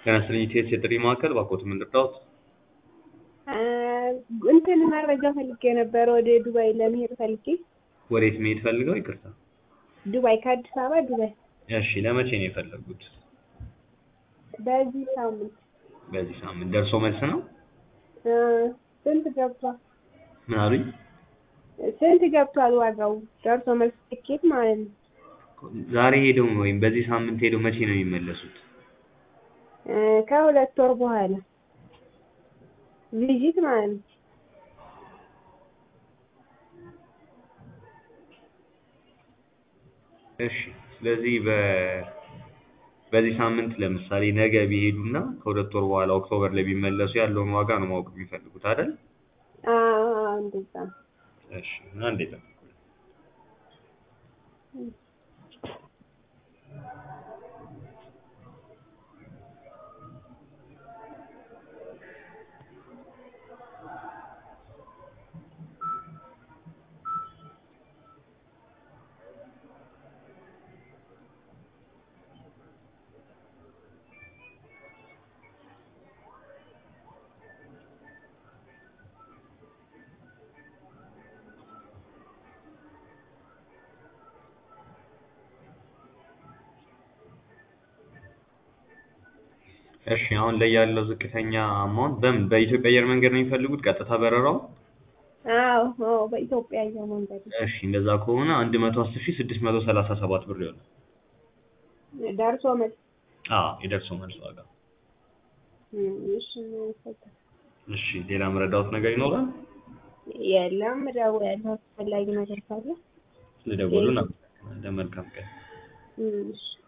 ጤና ይስጥልኝ ኢቲኤስ የጥሪ ማዕከል እባክዎት ምን ልርዳዎት? እንትን መረጃ ፈልጌ ነበር ወደ ዱባይ ለመሄድ ፈልጌ ወዴት መሄድ ፈልገው? ይቅርታ። ዱባይ ከአዲስ አበባ ዱባይ እሺ ለመቼ ነው የፈለጉት? በዚህ ሳምንት በዚህ ሳምንት ደርሶ መልስ ነው? እ ስንት ገብቷል? ምን አሉኝ? ስንት ገብቷል ዋጋው? ደርሶ መልስ ትኬት ማለት ነው። ዛሬ ሄደው ወይም በዚህ ሳምንት ሄደው መቼ ነው የሚመለሱት? እ ከሁለት ወር በኋላ ቪዚት ማለት ነው። እሺ ስለዚህ በ በዚህ ሳምንት ለምሳሌ ነገ ቢሄዱና ከሁለት ወር በኋላ ኦክቶበር ላይ ቢመለሱ ያለውን ዋጋ ነው ማወቅ የሚፈልጉት አይደል? አዎ እንደዛ ነው። እሺ አንዴ ጠብቁኝ። እሺ አሁን ላይ ያለው ዝቅተኛ አማውንት በምን በኢትዮጵያ አየር መንገድ ነው የሚፈልጉት ቀጥታ በረራው? አዎ አዎ በኢትዮጵያ አየር መንገድ ነው። እሺ እንደዛ ከሆነ አንድ መቶ አስር ሺህ ስድስት መቶ ሰላሳ ሰባት ብር ይሆናል። ደርሶ መልስ አዎ የደርሶ መልስ ዋጋ። እም፣ እሺ እናመሰግናለን። እሺ ሌላ መረዳዎት ነገር ይኖራል? የለም እደውላለሁ አስፈላጊ ነገር ካለ። ስለደወሉ እናመሰግናለን። መልካም ቀን። እም፣ እሺ